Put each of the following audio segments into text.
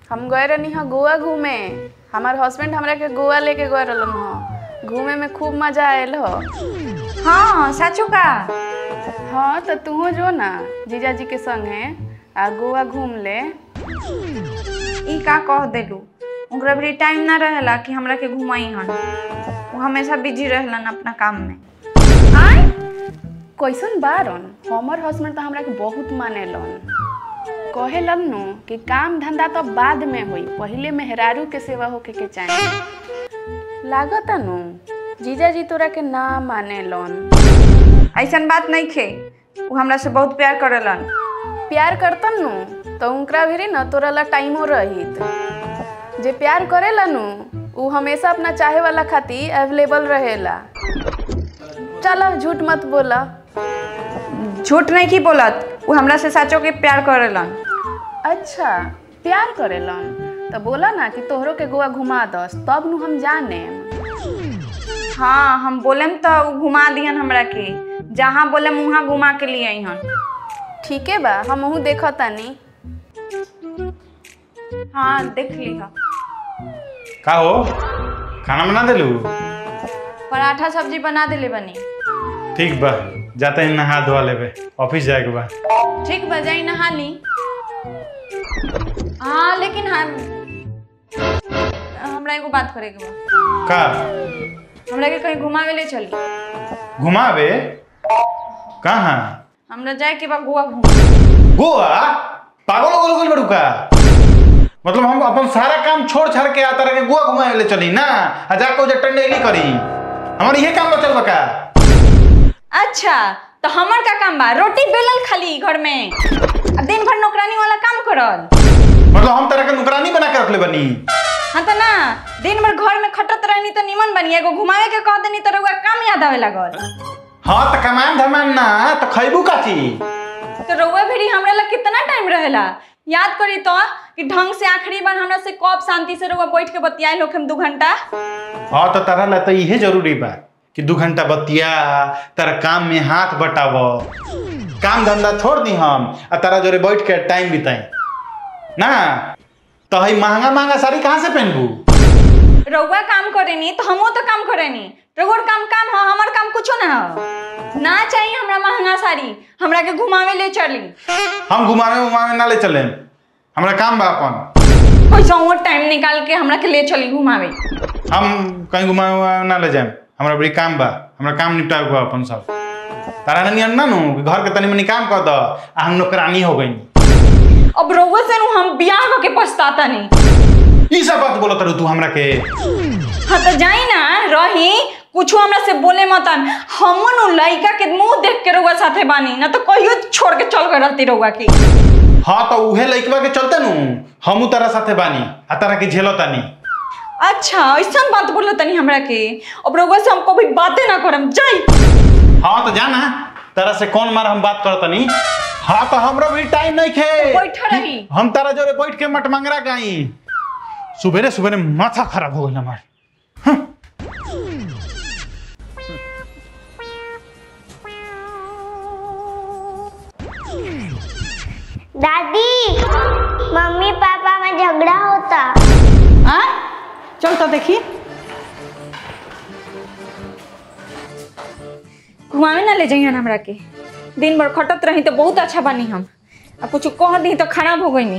हम गए रहनी हाँ गोवा घूमे हमार हस्बैंड हमरा के गोवा लेके गए रहलन ह घूमे में खूब मजा आयल हो हाँ साचू का हाँ तो तूहो जो ना जीजा जी के संगे आ गोवा घूम ले ई का कह देलू ओकरा भी टाइम ना रहेला कि हमरा के घुमाई हन वो हमेशा बिजी रहलन अपना काम में आय कैसन बारन हमर हस्बैंड तो हमरा के बहुत मानेलन कहेलन नु कि काम धंधा तो बाद में होई पहिले मेहरारू के सेवा होके के चाहिए लागत नु जीजा जी तोरा के ना मानेलन ऐसन बात नहीं खे वो हमरा से बहुत प्यार करेलन प्यार करतन नु तो उनकरा भी न तोरा ला टाइमो रहित जे प्यार करेला नु उ हमेशा अपना चाहे वाला खातिर अवेलेबल रहेला चलो झूठ मत बोला झूठ नहीं की बोलत वो हमरा से साचो के प्यार करेलन अच्छा प्यार करेलन तो बोला ना कि तोहरो के गोवा घुमा दस तब नु हम जाने हाँ हम बोलेम तो उ घुमा दिहन हमरा के जहाँ बोलेम वहाँ घुमा के लिए हन ठीक है बा हम हूँ देखा तानी हाँ देख लीहा का हो खाना बना देलू पराठा सब्जी बना देले बनी ठीक बा जाते ही नहा धोआ लेबे ऑफिस जाए के बा ठीक बा जाई नहा ली हाँ लेकिन हम हमरा एगो बात करे के बा का हमरा के कहीं घुमावे ले चली घुमावे कहाँ हमरा जाए के बा गोवा घूम गोवा पागल हो गल बड़ू का मतलब हम अपन सारा काम छोड़ छाड़ के आता रह के गोवा घुमावे ले चली ना आ जाके उजे टंडेली करी हमार इहे काम बचल बा का अच्छा तो हमर का काम बा रोटी बेलल खाली घर में आ दिन भर नौकरानी वाला काम करल मतलब हम तरह के नौकरानी बना के रखले बनी हाँ तो ना दिन भर घर में खटत रहनी तो निमन बनी एगो घुमावे के कह देनी तो रउआ काम याद आवे लागल हाँ तो कमान धमान ना तो खैबू का चीज तो रउआ भी हमरा लग कितना टाइम रहेला याद करी तो कि ढंग से आखिरी बार हमरा से कब शांति से रउआ बैठ के बतियाए लोग हम दू घंटा हाँ तो तारा ला तो इहे जरूरी बा कि दू घंटा बतिया तारा काम में हाथ बटाव काम धंधा छोड़ दी हम आ तारा जोरे बैठ के टाइम बिताई ना तो हई महंगा महंगा साड़ी कहाँ से पहनबू रउआ काम करेनी तो हमो तो काम करेनी रउआ काम काम ह हमर काम कुछो ना ह ना चाहिए हमरा महंगा साड़ी हमरा के घुमावे ले चली हम घुमावे उमावे ना ले चले हमरा काम बा अपन पैसा और टाइम निकाल के हमरा के ले चली घुमावे हम कहीं घुमावे उमावे ना ले जाए हमरा बड़ी काम बा हमरा काम निपटावे के बा अपन सब तारा नियन ना नु कि घर के तनी मनी काम कर द आ हम नौकरानी हो गई अब रउआ से नु हम बियाह हो के पछताता नहीं ई सब बात बोलत रहू तू हमरा के हाँ तो जाई ना रही कुछ हमरा से बोले मत हमो नु लइका के मुंह देख के रउआ साथे बानी ना तो कहियो छोड़ के चल गए रहती रउआ की हाँ तो उहे लइकवा के चलते नु हमू तारा साथे बानी आ तारा के झेलतानी अच्छा ऐसा बात बोलो तनी हमरा के अब रउआ से हम कभी बातें ना करम जाई हाँ तो जाना तारा से कौन मार हम बात करतनी हाँ तो हमरा भी टाइम नहीं खे बैठा रही। हम तारा जोरे बैठ के मट मंगरा गई सुबेरे सुबेरे माथा खराब हो गई हमार दादी मम्मी पापा में झगड़ा होता आ चल तो देखी घुमावे ना ले जाइए हमरा के दिन भर खटत रही तो बहुत अच्छा बानी हम अब कुछ कह दी तो खराब हो गई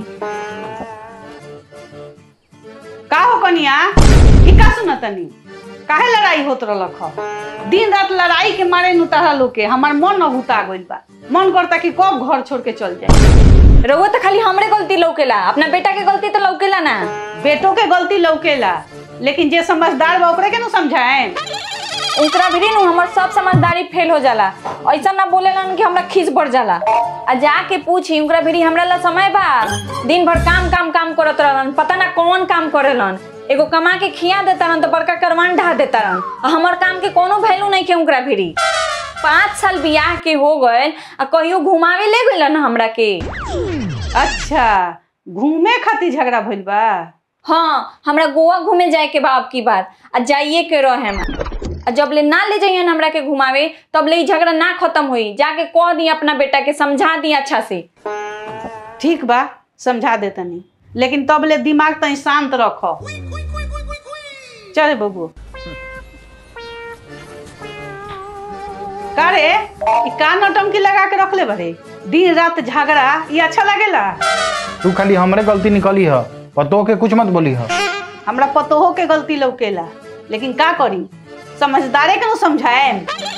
का हो कनिया ई का सुनतनी काहे लड़ाई होत रहलक ह दिन रात लड़ाई के मारे नु तारा लोग के हमार मन न हुता गइल बा मन करता कि कब घर छोड़ के चल जाए रउआ तो खाली हमरे गलती लौकेला अपना बेटा के गलती तो लौकेला ना बेटों के गलती लौकेला लेकिन जे समझदार बा ओकरे के नु समझाए उनकरा भी नु हमर सब समझदारी फेल हो जाला ऐसा ना बोलेलन कि हमरा खीस बढ़ जाला आ जाके पूछी उनकरा भी हमरा ला समय बा दिन भर काम काम काम करत रहलन पता ना कौन काम करेलन एगो कमा के खिया देता रहन तो बड़का करवान ढा देता रहन आ हमर काम के कोनो वैल्यू नहीं के उनकरा भी पाँच साल बियाह के हो गए आ कहियो घुमावे ले गइलन हमरा के अच्छा घूमे खातिर झगड़ा भइल बा हाँ हमरा गोवा घूमे जाए के बा अब की बार आ जाइए के रहे हम आ जब ले ना ले जाइए हमरा के घुमावे तब ले ई झगड़ा ना खत्म हुई जाके कह दी अपना बेटा के समझा दी अच्छा से ठीक बा समझा देतनी लेकिन तब ले दिमाग तनी शांत रख चल बबू का रे ई का नौटंकी लगा के रखले बरे दिन रात झगड़ा ये अच्छा लगेला तू खाली हमरे गलती निकली ह पतो के कुछ मत बोली ह हमरा पतोहो के गलती लौकेला लेकिन का करी समझदारे के न समझाए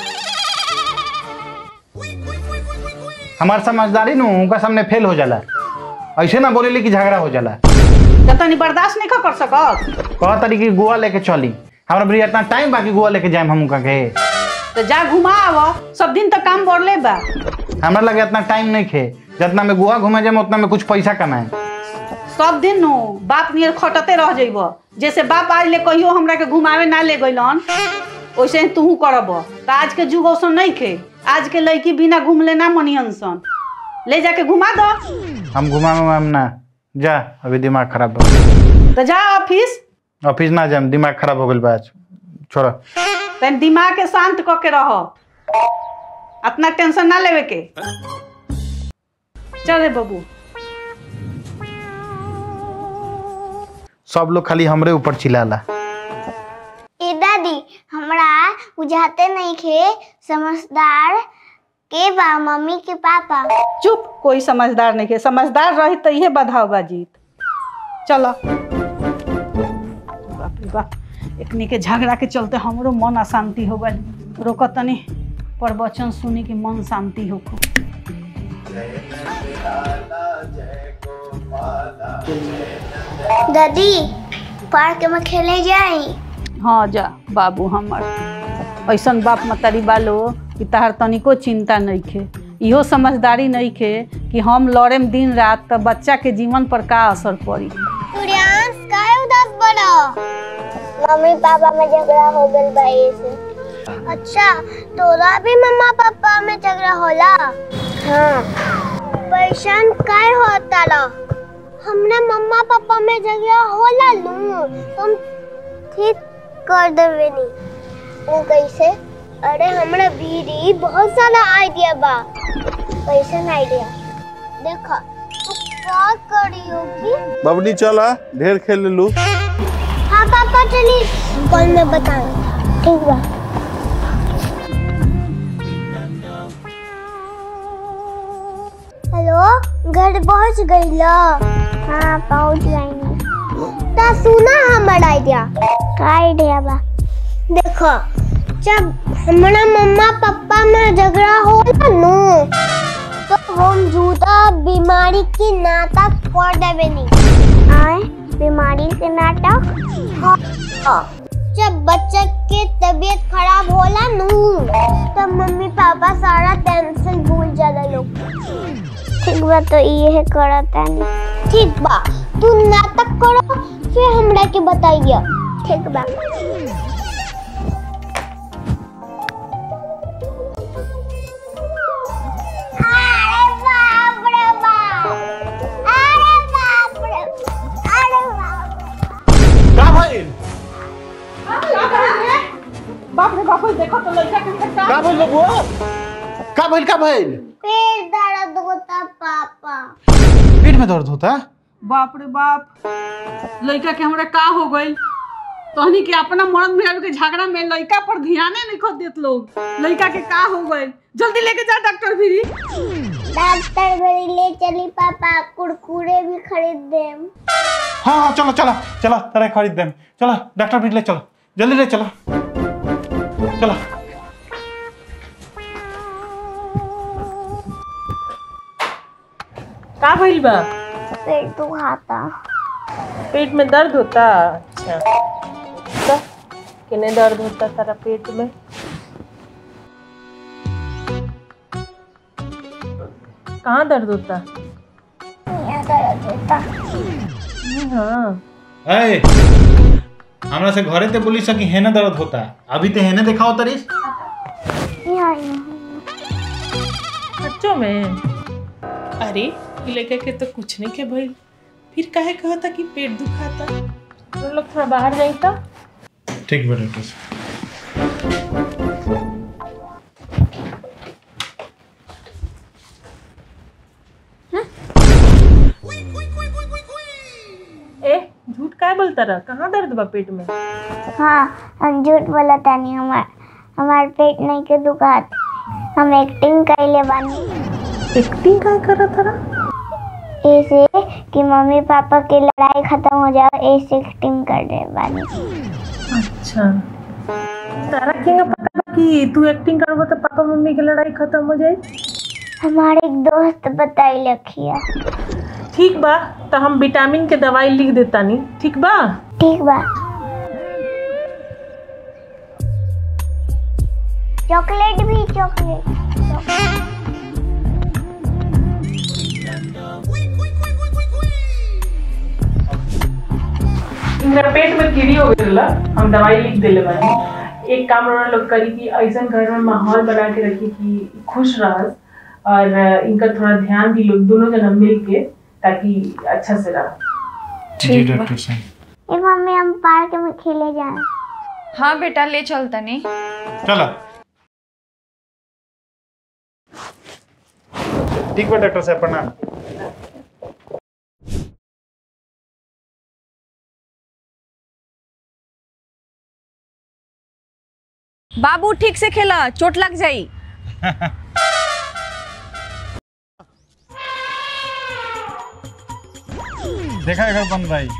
हमार समझदारी नु उनका सामने फेल हो जाला ऐसे ना बोलेली कि झगड़ा हो जाला तो तनी बर्दाश्त नहीं कर सकत कह तरी कि गोवा लेके चली हमरा बड़ी इतना टाइम बाकी गोवा लेके जाए हम उनका के तो जा घुमा आव सब दिन तो काम बढ़ले बा हमरा लगे इतना टाइम नहीं खे जितना में गोवा घूमे जाए उतना में कुछ पैसा कमाए सब दिन नु बाप नियर खटते रह जइब जैसे बाप आज ले कहियो हमरा के घुमावे ना ले गइलन वैसे ही तूहू करब तो आज के जुग औसन नहीं खे आज के लड़की बिना घूमले ना मनियन सन ले जाके घुमा दो हम घुमा हम ना जा अभी दिमाग खराब हो तो जा ऑफिस ऑफिस ना जाए दिमाग खराब हो गइल बा आज छोड़ तन दिमाग के शांत क के रह अपना टेंशन ना लेवे के चल रे बबू सब लोग खाली हमरे ऊपर चिल्लाला ए दादी हमरा बुझाते नहीं खे समझदार के बा मम्मी के पापा चुप कोई समझदार नहीं है समझदार रही तो इहे बधाव बा जीत चलो बाप रे बाप एकनी के झगड़ा के चलते हमरो मन अशांति हो गल रोक तनी प्रवचन सुनी के मन शांति हो दादी पार्क में खेले जाई हाँ जा बाबू हमर ऐसन बाप मतारी बालो कि तहार तनिको चिंता नहीं खे इहो समझदारी नहीं खे कि हम लड़ेम दिन रात तो बच्चा के जीवन पर का असर पड़ी सूर्यांश काहे उदास बड़ा मम्मी पापा में झगड़ा हो गइल बा से अच्छा तोरा भी मम्मा पापा में झगड़ा होला हाँ परेशान काहे होता ला हमने मम्मा पापा में झगड़ा होला लू तुम ठीक कर देवे नी वो कैसे अरे हमरा भीरी बहुत सारा आइडिया बा कैसे आइडिया देखा तू क्या करी होगी बबनी चला ढेर खेल लू हाँ पापा चली कल में बताऊंगा ठीक बा हेलो घर पहुंच गई लो हाँ पहुंच गई ता सुना हमारा आइडिया का आइडिया बा देखो जब हमारा मम्मा पापा में झगड़ा होला नु तो हम झूठा बीमारी की नाटक कर देवे नी आए बीमारी के नाटक हाँ। जब बच्चे के तबीयत खराब होला नु तब मम्मी पापा सारा टेंशन भूल जाला लोग ठीक बा तो ये करता नहीं ठीक बा तू नाटक करो फिर हमरा के बताइए ठीक बा अरे बाप रे बाप अरे बाप रे अरे बाप का भइल बाप रे बाप देखो तो लड़का के का का भइल बबुआ का भइल का भइल पेट दर्द होता पापा पेट में दर्द होता बाप रे बाप लड़का के हमरा का हो गइल तहनी के अपना मर्द मेहर के झगड़ा में लड़का पर ध्याने नहीं खो देत लोग लड़का के का हो गइल जल्दी लेके जा डॉक्टर भी डॉक्टर मेरी ले चली पापा कुरकुरे भी खरीद देम हाँ हाँ चलो चलो चलो तेरा खरीद देम चलो डॉक्टर भी ले चलो जल्दी ले चलो चलो का भइल बा पेट दुखाता पेट में दर्द होता अच्छा तो किने दर्द होता तारा पेट में कहाँ दर्द होता यहाँ दर्द होता हाँ ए हमरा से घरे ते बोली सकी हेने दर्द होता अभी ते हेने देखा होता रिस यहाँ यहाँ बच्चों में अरे इ लड़का के तो कुछ नहीं के भइल फिर काहे कहता कि पेट दुखाता तुम लोग थोड़ा बाहर जाई तो ठीक बा डॉक्टर साहब। बोलता रहा कहाँ दर्द बा पेट में हाँ हम झूठ बोला तानी हमार हमार पेट नहीं के दुखात हम एक्टिंग कैले बानी एक्टिंग का कर रहा ऐसे कि मम्मी पापा की लड़ाई खत्म हो जाए ऐसे एक्टिंग कर रहे बानी अच्छा तारा के पता बा कि तू एक्टिंग करबो तो पापा मम्मी की लड़ाई खत्म हो जाए हमारे एक दोस्त बताई लखिया ठीक बा तो हम विटामिन के दवाई लिख देता नी ठीक बा ठीक बा चॉकलेट भी चॉकलेट इनका पेट में कीड़ी हो गई हम दवाई लिख देले बानी एक काम रोना लोग करी कि ऐसा घर में माहौल बना के रखी कि खुश रहस और इनका थोड़ा ध्यान भी लोग दोनों जना मिल के ताकि अच्छा से रह जी डॉक्टर साहब ए मम्मी हम पार्क में खेले जाए हाँ बेटा ले चल तनी चलो ठीक बा डॉक्टर साहब प्रणाम बाबू ठीक से खेला चोट लग जाई देखा अगर बन भाई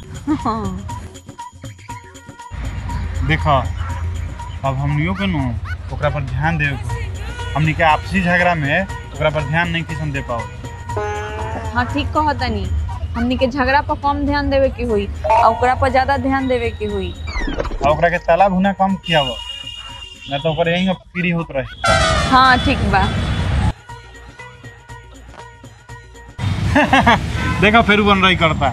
देखो अब हमनियों के नु ओकरा पर ध्यान देवे के हमनी के आपसी झगड़ा में ओकरा पर ध्यान नहीं किसन दे पाओ हाँ ठीक कहो तनी हमनी के झगड़ा पर कम ध्यान देवे की हुई और ओकरा पर ज्यादा ध्यान देवे की हुई और ओकरा के ताला भुना कम किया हुआ ना तो ओकर यहीं पीड़ी होत रहे हाँ ठीक बा देखो फिर बन रही करता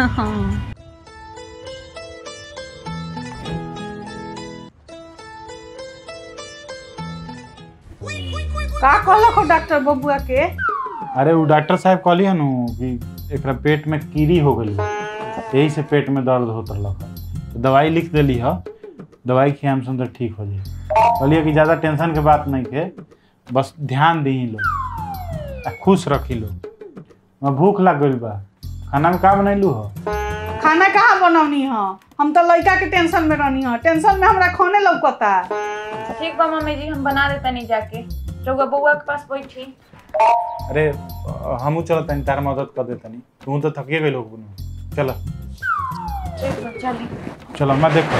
का कहलक हो डॉक्टर बबुआ के अरे वो डॉक्टर साहब कहली नु कि एकरा पेट में कीड़ी हो गई यही से पेट में दर्द होत रहलक तो दवाई लिख देली ह दवाई खियाम सुन तो ठीक हो जाए कहलिए कि ज़्यादा टेंशन के बात नहीं के बस ध्यान दी लोग आ खुश रखी लोग मैं भूख लग गई बा खाना में का बनैलू हो खाना कहाँ बनौनी ह हम तो लड़का के टेंशन में रहनी ह टेंशन में हमरा खाने लौकता ठीक बा मम्मी जी हम बना देता नहीं जाके रउआ बउआ के पास बैठी अरे हमू चलत तनी तार मदद कर देतनी तू तो थकिए गई लोग चलो ठीक बा चली चलो मैं देखो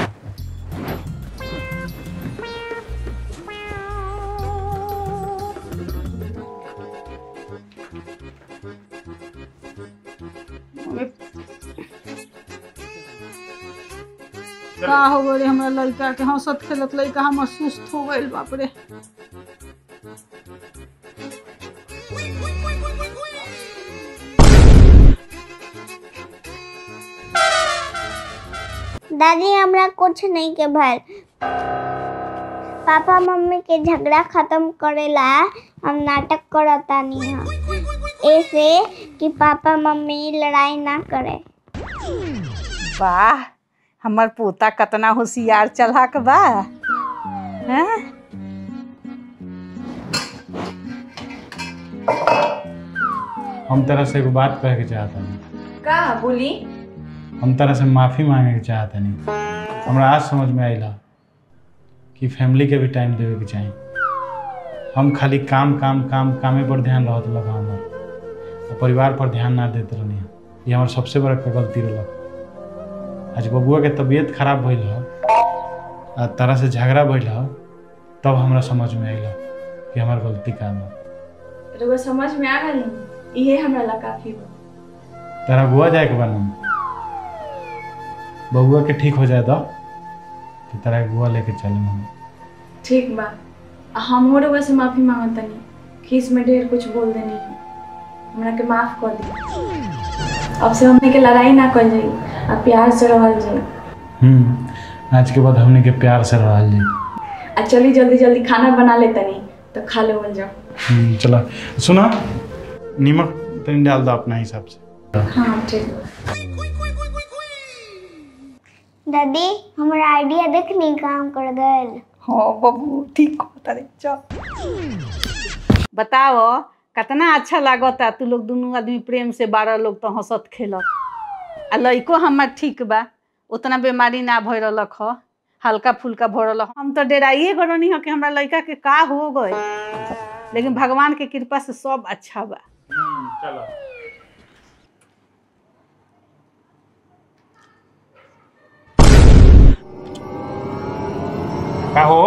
का हो गए हमरा लड़का के हंसत खेलत लड़का हमर सुस्त हो गइल बाप रे दादी हमरा कुछ नहीं के भल पापा मम्मी के झगड़ा खत्म करेला हम नाटक करतानी हम ऐसे कि पापा मम्मी लड़ाई ना करे वाह हमर पोता कतना होशियार चलाक बा हैं हम तरह से एगो बात कहे के चाहता नहीं का बोली हम तरह से माफ़ी मांगे के चाहता नहीं हमरा आज समझ में आइला कि फैमिली के भी टाइम देवे के चाहिए हम खाली काम काम काम कामे पर ध्यान रहत लगा हमर और परिवार पर ध्यान ना देते रहनी ये हमार सबसे बड़ा का गलती रहल आज बबुआ के तबीयत खराब भइल ह आ तरह से झगड़ा भइल ह तब हमरा समझ में आइला कि हमार गलती का बा रउआ समझ में आ गई इहे हमरा ला काफी बा तारा गोवा जाए के बा बबुआ के ठीक हो जाए तो तो तारा के गोवा लेके चले हम ठीक बा हमहू रउआ से माफी मांगत तनी खीस में ढेर कुछ बोल देनी हमरा के माफ कर दी अब से हमने के लड़ाई ना कर जाई आ प्यार से रहल जाई हम्म आज के बाद हमने के प्यार से रहल जी आ चली जल्दी जल्दी खाना बना ले तनी तो खा लेवल जाओ हम्म, चला सुना नमक तनी डाल दो अपना हिसाब से हाँ ठीक बा दादी हमारा आइडिया देखनी काम कर गए हाँ बबू ठीक हो तारे चल बताओ कितना अच्छा लागता तू लोग दोनों आदमी प्रेम से बारह लोग तो हंसत खेलत आ लइको हमार ठीक बा उतना बीमारी ना भय रहलक ह हल्का फुल्का भऽ रहल हम तो डेराइए गरनी ह कि हमरा लड़का के का हो गए लेकिन भगवान के कृपा से सब अच्छा बा चलो का हो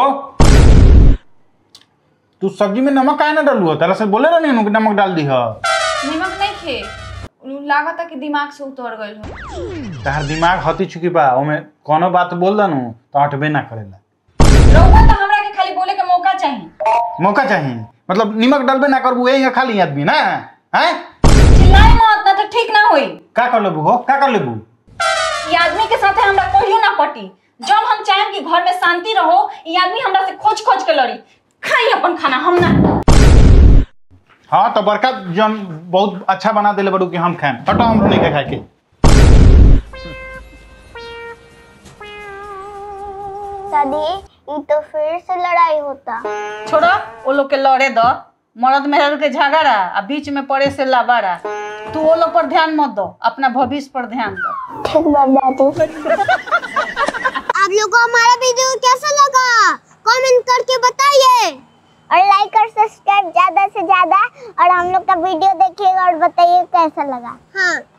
तू सब्जी में नमक काहे ना डालू तारा से बोले रहनी नु कि नमक डाल दी ह निमक नहीं खे लागता कि दिमाग से उतर गइल हो तहार दिमाग हती चुकी बा ओमे कोनो बात बोल दनु तो हटबे ना करेला रउआ तो हमरा के खाली बोले के मौका चाहिए मौका चाहिए मतलब निमक डालबे ना करबू यही खाली आदमी ना हैं चिल्लाए मत ना तो ठीक ना होई का कर लेबू हो का कर लेबू ई आदमी के साथे हमरा कहियो ना पटी जब हम चाहें कि घर में शांति रहो ई आदमी हमरा से खोज खोज के लड़ी खाई अपन खाना हम ना हाँ तो बड़का जन बहुत अच्छा बना देले बड़ू कि हम खाएं हटो हमरो नहीं के खाए के दादी ये तो फिर से लड़ाई होता छोड़ो वो लोग के लड़े दो मर्द मेहर के झगड़ा आ बीच में पड़े से लबाड़ा तू वो लोग पर ध्यान मत दो अपना भविष्य पर ध्यान दो ठीक बात दादी आप लोग को हमारा वीडियो कैसा लगा कमेंट करके बताइए और लाइक और सब्सक्राइब ज्यादा से ज्यादा और हम लोग का वीडियो देखिएगा और बताइए कैसा लगा हाँ